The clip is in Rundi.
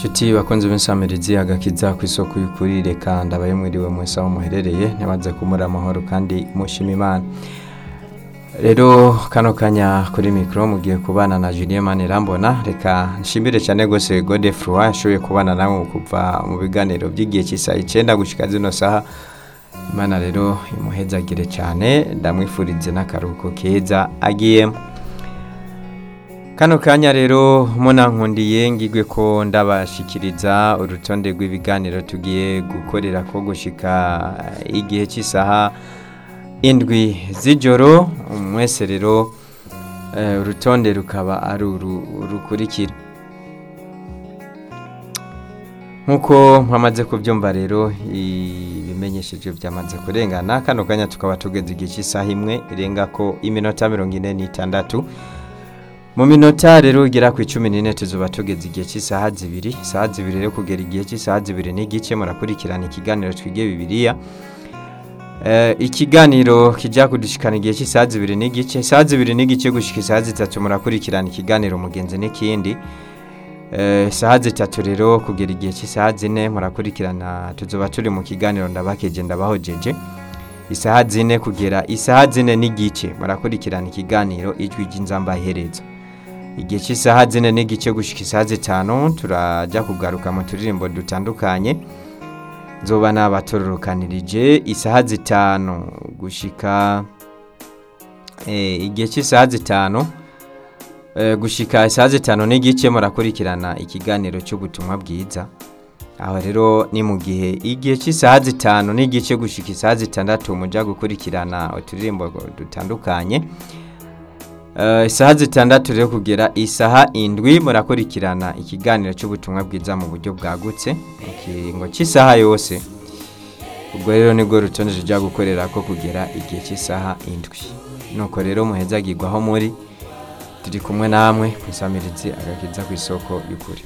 Nshuti bakunze b'insamirizi agakiza ku isoko y'ukuri reka ndabaye mwiriwe mwese aho muherereye ntibaze kumura amahoro kandi mushima imana rero kano kanya kuri mikoro mugiye kubana na Julien Manirambona reka nshimire cyane gose Godefroid yashoboye kubana namwe kuva mu biganiro by'igihe cy'isaha icyenda gushika zino saha imana rero imuhezagire cyane ndamwifurize n'akaruhuko keza agiyemo kano kanya rero munankundiye ngigwe ko ndabashikiriza urutonde rw'ibiganiro tugiye gukorera ko gushika igihe cy'isaha indwi z'ijoro mwese rero eh, urutonde rukaba ari uru rukurikira nk'uko mwamaze kubyumva rero ibimenyesheje byamaze kurengana kano kanya tukaba tugeze igihe cy'isaha imwe irenga ko iminota mirongo ine n'itandatu mu minota rero igera ku icumi n'ine tuzuba tugeze igihe cy'isaha zibiri isaha zibiri rero kugera igihe cy'isaha zibiri n'igice murakurikirana ikiganiro twige bibiliya Eh, ikiganiro kijya kudushikana igihe cy'isaha zibiri n'igice isaha zibiri n'igice gushika isaha zitatu murakurikirana ikiganiro mugenzi n'ikindi Eh, isaha zitatu rero kugera igihe cy'isaha zine murakurikirana tuzoba turi mu kiganiro ndabakeje ndabahojeje isaha zine kugera isaha zine n'igice murakurikirana ikiganiro ijwi ry'inzamba iherezo igihe cy'isaha zine n'igice gushika isaha zitanu turajya kugaruka mu turirimbo dutandukanye nzoba nabatororokanirije isaha zitanu gushika eh, igihe cy'isaha zitanu eh, gushika isaha zitanu n'igice murakurikirana ikiganiro cy'ubutumwa bwiza aho rero ni mu gihe igihe cy'isaha zitanu n'igice gushika isaha zitandatu mujya gukurikirana uturirimbo dutandukanye Eh, isaha zitandatu rero kugera isaha indwi murakurikirana ikiganiro cy'ubutumwa bwiza mu buryo bwagutse mu kiringo cy'isaha yose ubwo rero nibwo rutonde rujya gukorera ko kugera igihe cy'isaha indwi nuko rero muhezagirwa aho muri turi kumwe namwe ku isamirizi agakiza ku isoko y'ukuri